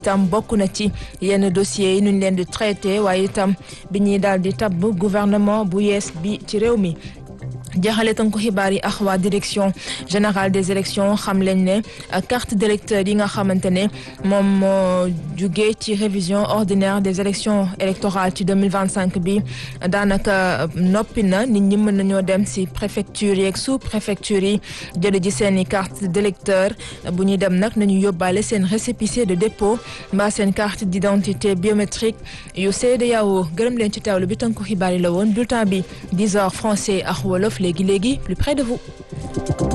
itam bokk na ci yenn dossiers yi nuñ leen di traité waaye itam bi ñuy daal di tabb gouvernement bu yees bi ci réew mi jaxale tan ko xibaar yi ak waa direction générale des élections xam leen ne carte d'électeur yi nga xamante ne moom moo jugee ci révision ordinaire des élections électorales ci 2025 bi daanaka noppi na nit ñi mën nañoo dem si préfecture yeeg sous préfecture yi jële ji seen i carte d'électeur bu ñuy dem nag nañu yóbbaale seen récépissé de dépôt mbaa seen carte d'identité biométrique yu CEDEAO gërëm leen ci teewlu bi tan ko xibaar yi la woon bulletin bi 10 heures français ak wolof léegi léegi plus près de vous